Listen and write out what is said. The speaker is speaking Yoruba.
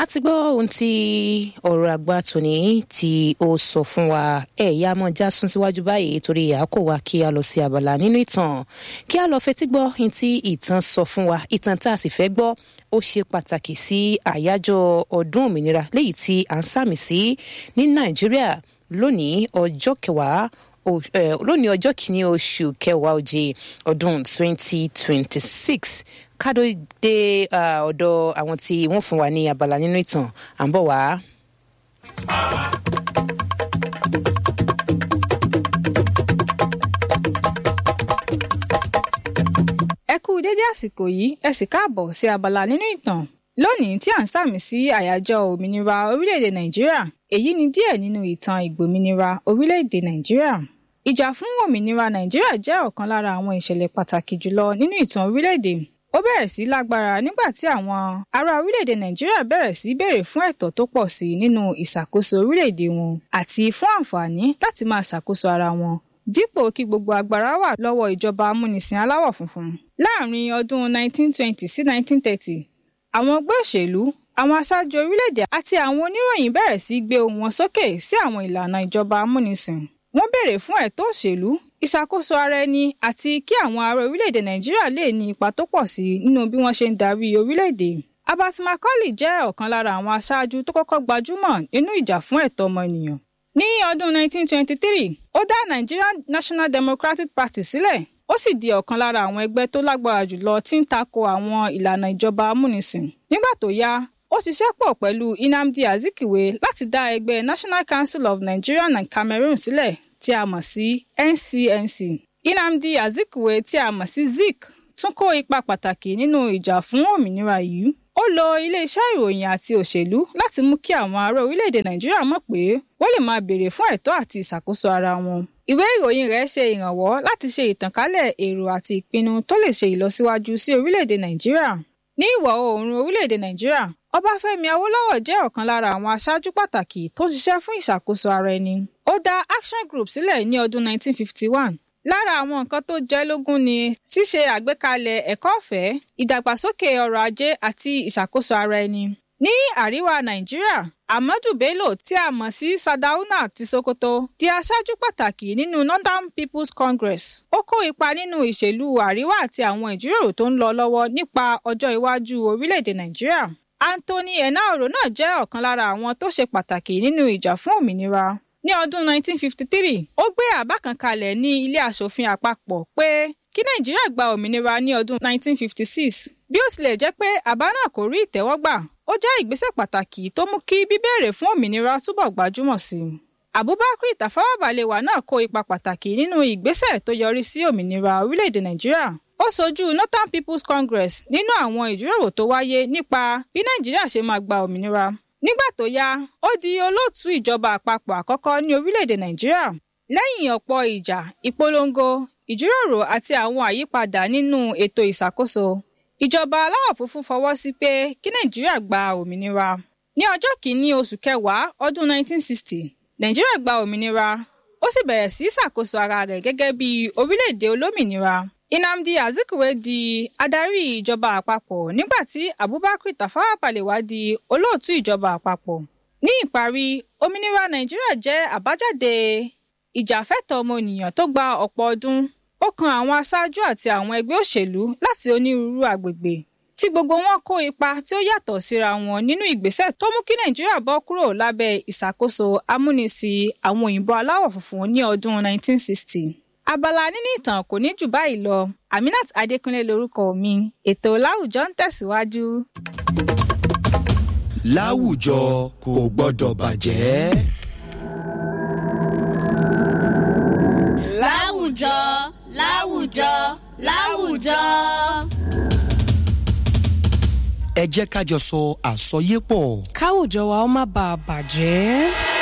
ti gbọ́ ohun tí ọ̀rọ̀ àgbà tòní tí ó sọ fún wa ẹ̀ yá mọ́ já sún síwájú báyìí torí àkó wa kí a lọ sí abala nínú ìtàn kí a lọ fetí gbọ́ ohun tí ìtàn sọ fún wa ìtàn tá a sì fẹ́ gbọ́ ó ṣe pàtàkì sí àyájọ́ ọdún òmìnira léyìí tí à ń sàmì sí ní nàìjíríà lónìí ọjọ́ kẹwàá lónìí ọjọ́ kìíní oṣù kẹwàá òjì ọdún twenty twenty six kádó dé ọ̀dọ̀ àwọn tí wọ́n fún wa ní abala nínú ìtàn à ń bọ̀ wá. ẹ kú dédé àsìkò yìí ẹ sì káàbọ̀ sí abala nínú ìtàn lónìí tí à ń sàmì sí àyájọ́ òmìnira orílẹ̀-èdè nàìjíríà èyí ni díẹ̀ nínú ìtàn ìgbòmìnira orílẹ̀-èdè nàìjíríà ìjà fún òmìnira nàìjíríà jẹ́ ọ̀kan lára àwọn ìṣẹ̀lẹ̀ pàtàkì jùlọ nínú ìtàn orílẹ̀-èdè ó bẹ̀rẹ̀ sí lágbára nígbà tí àwọn ará orílẹ̀-èdè nàìjíríà bẹ̀rẹ̀ sí béèrè fún ẹ̀tọ́ tó pọ̀ sí nínú ìṣàkóso orílẹ̀-èdè wọn àti fún àǹfààní láti máa ṣàkóso ara wọn dípò kí gbogbo agbára wà lọ́wọ́ ìjọba amúnisìn aláwọ̀ funfun láàrin ọdún 1920 sí 1930 àwọn ọgbẹ́ òṣèlú àwọn aṣáájú orílẹ̀-èdè àti àwọn oníròyìn bẹ̀rẹ̀ sí gbé ohùn wọn sókè sí àwọn ìlànà ìjọba amúnisìn wọ́n béèrè fún ẹ̀tọ́ òṣèlú ìṣàkóso ara ẹni àti kí àwọn ará orílẹ̀-èdè nàìjíríà lè ní ipa tó pọ̀ sí nínú bí wọ́n ṣe ń darí orílẹ̀-èdè Abat Macaulay jẹ́ ọ̀kan lára àwọn aṣáájú tó kọ́kọ́ gbajúmọ̀ nínú ìjà fún ẹ̀tọ́ ọmọnìyàn ní ọdún 1923 ó dá Nigerian National Democratic Party sílẹ̀ ó sì di ọ̀kan lára àwọn ẹgbẹ́ tó lágbára jùlọ tí ń tako àwọn ìlànà ìjọba amúnisìn nígbà tó yá ó ṣiṣẹ́ pọ̀ pẹ̀lú Nnamdi Azikiwe láti dá ẹgbẹ́ National Council of Nigeria and Cameroon sílẹ̀ tí a mọ̀ sí NCNC Nnamdi Azikiwe tí a mọ̀ sí Zik tún kó ipa pàtàkì nínú ìjà fún òmìnira yìí ó lo iléeṣẹ́ ìròyìn àti òṣèlú láti mú kí àwọn ará orílẹ̀-èdè Nàìjíríà mọ̀ pé wọ́n lè máa béèrè fún ẹ̀tọ́ àti ìṣàkóso ara wọn ìwé ìròyìn rẹ̀ ṣe ìrànwọ́ láti ṣe ìtànkálẹ̀ èrò àti ìpinnu tó lè ṣe ìlọsíwájú sí orílẹ̀-èdè Nàìjíríà ní ìwọ̀ oòrùn orílẹ̀-èdè Nàìjíríà Ọbáfẹ́mi Awólọ́wọ̀ jẹ́ ọ̀kan lára àwọn aṣáájú pàtàkì tó ń ṣiṣẹ́ fún ìṣàkóso ara ẹni ó dá Action Group sílẹ̀ ní ọdún 1951 lára àwọn nǹkan tó jẹ́ lógún ni ṣíṣe àgbékalẹ̀ ẹ̀kọ́ ọ̀fẹ́ ìdàgbàsókè ọrọ̀ ajé àti ìṣàkóso ara ẹni ní àríwá Nàìjíríà Ahmadu Bello tí a mọ̀ sí Sardauna ti Sokoto di aṣáájú pàtàkì nínú Northern People's Congress ó kó ipa nínú ìṣèlú àríwá àti àwọn ìjíròrò tó ń lọ lọ́wọ́ nípa ọjọ́ iwájú orílẹ̀-èdè Nàìjíríà Anthony Enahoro náà jẹ́ ọ̀kan lára àwọn tó ṣe pàtàkì nínú ìjà fún òmìnira ní ọdún 1953 ó gbé àbá kan kalẹ̀ ní ilé aṣòfin àpapọ̀ pé kí Nàìjíríà gba òmìnira ní ọdún 1956 bí ó tilẹ̀ jẹ́ pé àbá náà kò rí ìtẹ́wọ́gbà ó jẹ́ ìgbésẹ̀ pàtàkì tó mú kí bíbéèrè fún òmìnira túbọ̀ gbajúmọ̀ sí i. Abubakar Tafawa Balewa náà kó ipa pàtàkì nínú ìgbésẹ̀ tó yọrí sí òmìnira orílẹ̀-èdè Nàìjíríà. Ó sojú Northern People's Congress nínú àwọn ìjíròrò tó wáyé nípa bí Nàìjíríà ṣe máa gba òmìnira. Nígbà tó yá ó di olóòtú ìjọba àpapọ̀ àkọ́kọ́ ní orílẹ̀-èdè Nàìjíríà. Lẹ́yìn ọ̀pọ̀ ìjà ìpolongo ìjíròrò àti àwọn àyípadà nínú ètò ìṣàkóso ìjọba aláwọ̀ funfun fọwọ́ sí pé kí nàìjíríà gba òmìnira ní ọjọ́ kìíní oṣù kẹwàá ọdún 1960 nàìjíríà gba òmìnira ó sì bẹ̀rẹ̀ sí ṣàkóso ara rẹ̀ gẹ́gẹ́ bí orílẹ̀-èdè olómìnira Nnamdi Azikiwe di adarí ìjọba àpapọ̀ nígbà tí Abubakar Tafawa Balewa di olóòtú ìjọba àpapọ̀ ní ìparí òmìnira nàìjíríà jẹ́ àbájáde ìjàfẹ́tọ̀ọ́ ọmọnìyàn tó gba ọ̀pọ̀ ọdún ó kan àwọn aṣáájú àti àwọn ẹgbẹ́ òṣèlú láti onírúurú àgbègbè tí gbogbo wọn kó ipa tí ó yàtọ̀ síra wọn nínú ìgbésẹ̀ tó mú kí nàìjíríà bọ́ kúrò lábẹ́ ìṣàkóso amúnisìn àwọn òyìnbó aláwọ̀ funfun ní ọdún 1960. abala nínú ìtàn kò ní jù báyìí lọ aminat adékúnlé lórúkọ mi ètò láwùjọ ń tẹ̀síwájú. láwùjọ kò gbọ́dọ̀ bàjẹ́. láwùjọ láwùjọ láwùjọ. ẹ jẹ́ ká jọ sọ àsọyépọ̀. káwùjọ wa ó má bàa bàjẹ́.